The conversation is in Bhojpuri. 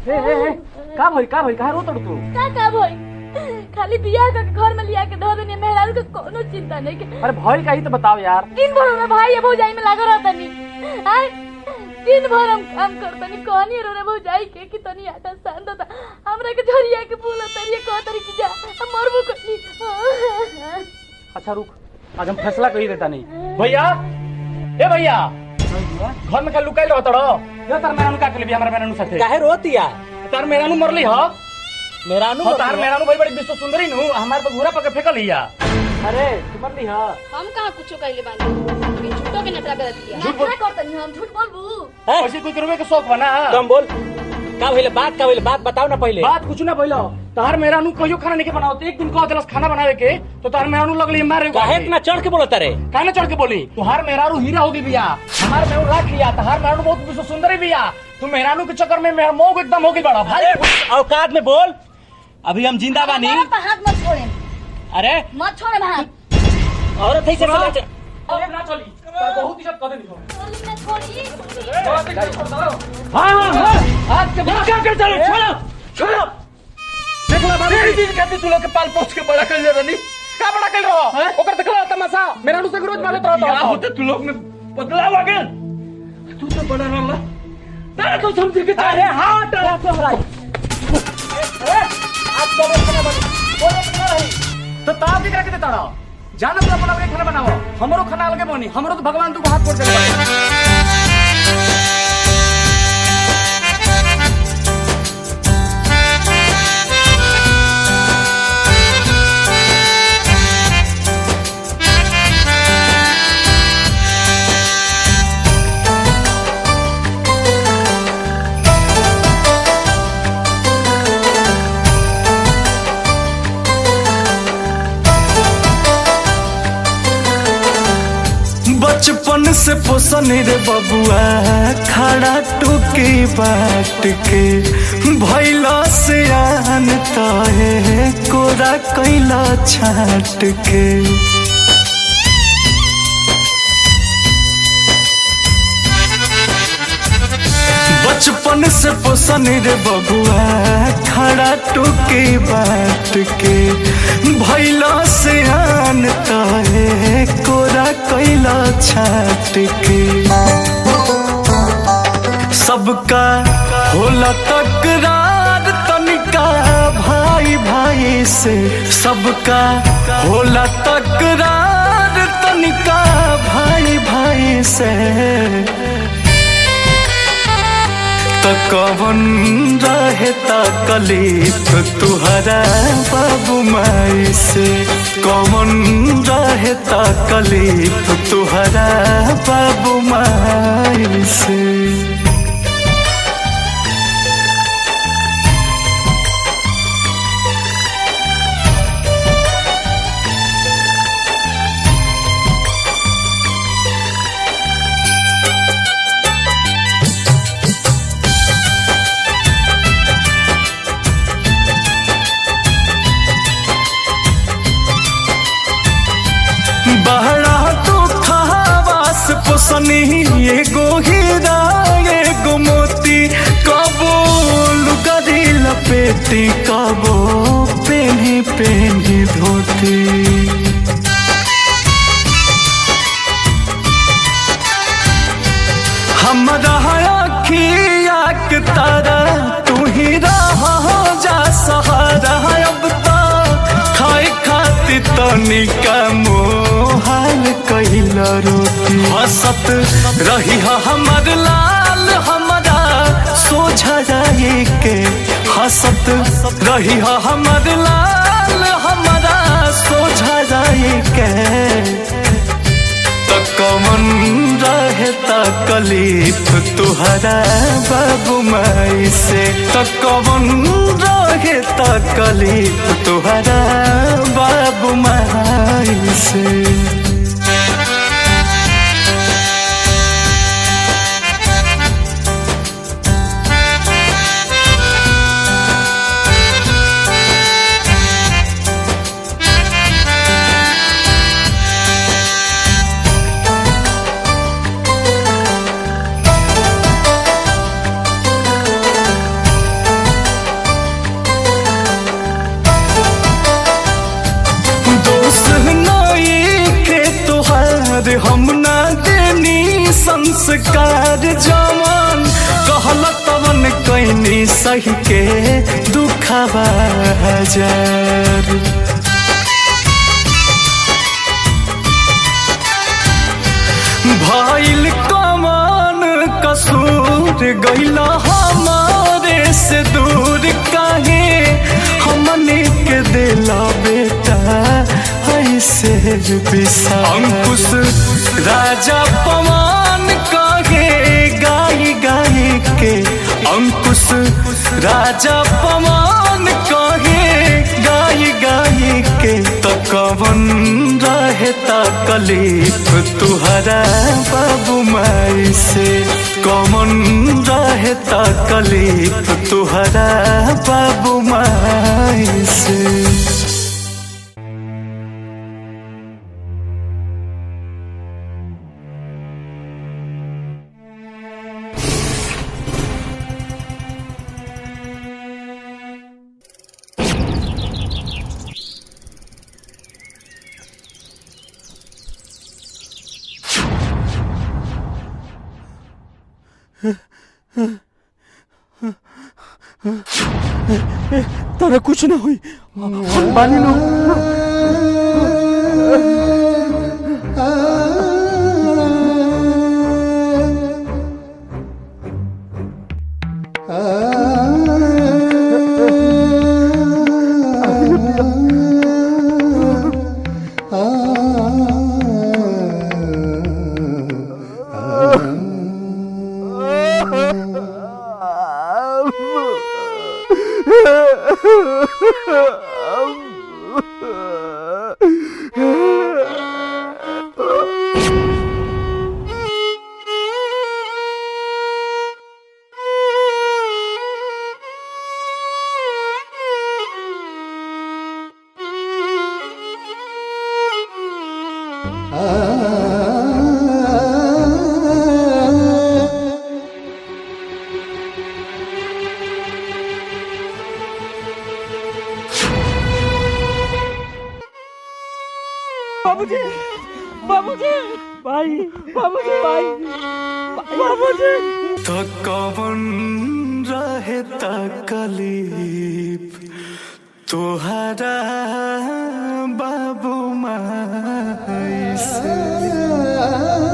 ए ए ए का भइल का भइल काहे रोतड़ तू का का भई खाली बियाह के घर में लिया के धो देनी मेहरारू के कोनो चिंता नहीं के अरे भइल का ही तो बताओ यार दिन भर में भाई ये भौजाई में लागल रहता नी आय दिन भर हम काम करतनी कहनी रो रे भौजाई के कि तनी आटा सान दो हमरा के झरिया के बोला तरिए कह तरी की जा हम मरबो कनी अच्छा रुक आज हम फैसला कर ही देता नहीं भैया ए भैया घर में का लुकाई रहत रो ये तार मेरा का के हमरा मेरा साथे काहे रोतिया तार मेरा मरली ह मेरा हो तार मेरा भाई बड़ी विश्व सुंदरी नु हमार पर घूरा पके फेकल हिया अरे तू मरली हा हम कहाँ कुछो कहले बानी झूठो के नटरा कर दिया झूठ बोल करतनी हम झूठ बोलबू हैं? ऐसे कोई करवे के शौक बना कम बोल का भइले बात का भइले बात बताओ ना पहले बात कुछ ना भइलो तार मेरा नु कहियो खाना नहीं के बनाओ एक दिन कह देलस खाना बनावे के तो तार मेरा नु लगली मारे काहे इतना चढ़ के बोलत रे काहे चढ़ के बोली तुहार मेहरारू हीरा होगी बिया हमार मेहरारू राख लिया तहार मेहरारू बहुत विश्व सुंदरी बिया तू मेहरारू के चक्कर में मेहर मोह एकदम होगी बड़ा भाई अरे औकात में बोल अभी हम जिंदा बानी हाथ मत छोड़े अरे मत छोड़े हाथ औरत है से बोले च- अरे ना चली तार बहुत इज्जत कर देनी चली ना छोड़ी हां हां हां आज के बाद क्या कर चलो छोड़ो छोड़ो देखला बाबू तेरी दिन कहती तू लोग के पाल पोछ के बड़ा कर ले रनी का बड़ा कर रहो ओकर देखला तमाशा मेरा नु से रोज मारत रहता क्या होते तू लोग में बदलाव आ गया तू तो बड़ा रहला तारा तो समझ के अरे हां डरा तो हराई अरे आज तो खाना बनी बोलो खाना रही तो ताप दिखा के देता रहो जाना तो अपना अपने खाना बनाओ हमरो खाना अलगे बनी हमरो तो भगवान तू को हाथ जोड़ दे बचपन से पोसन रे बबुआ खड़ा टूके बाट के भैला से आन तहे कोरा कैला छाट के बचपन से पोसन रे बबुआ खड़ा टूके बाट के भैला से आन तहे कोरा कैला छाट के सबका होला तकरार तनिका भाई भाई से सबका होला तकरार तनिका भाई भाई से तो कवन रहे तकलीफ तुहरा बाबू माई से कवन रहे तकलीफ तुहरा बाबू माई से बहरा तो खावास पोसनी एगो हीरा एगो मोती कबो लुगरी लपेटी कबो पेनी पेनी धोती हमरा अखिया के तारा तू ही रहा जा सहारा अब तो खाए खातिर तनिका मोहाल कैला रोटी हसत रही हा हमर लाल हमरा सोझा जाए के हसत रही हा हमर लाल हमरा सोझा जाए के त कमन रहे तकलीफ तुहरा बाबू माई से त कमन रहे तकलीफ तुहरा बाबू माई से संस्कार जवन कहल तवन कैनी सही के दुखवा हजार भइल कमान कसूर गइल हमारे से दूर काहे हमने के दिला बेटा ऐसे बिसा अंकुश राजा पवन काहे गाई गाई के अंकुश राजा पवन काहे गाई गाई के तो कवन रहे तकलीफ तुहरा बाबू माई से कवन रहे तकलीफ तुहरा बाबू माई से तारा कुछ ना हुई हम बानी लो बाबूजी बाबूजी भाई बाबूजी भाई बाबूजी तो कवन रहे तकलीफ तुहरा बाबू माई से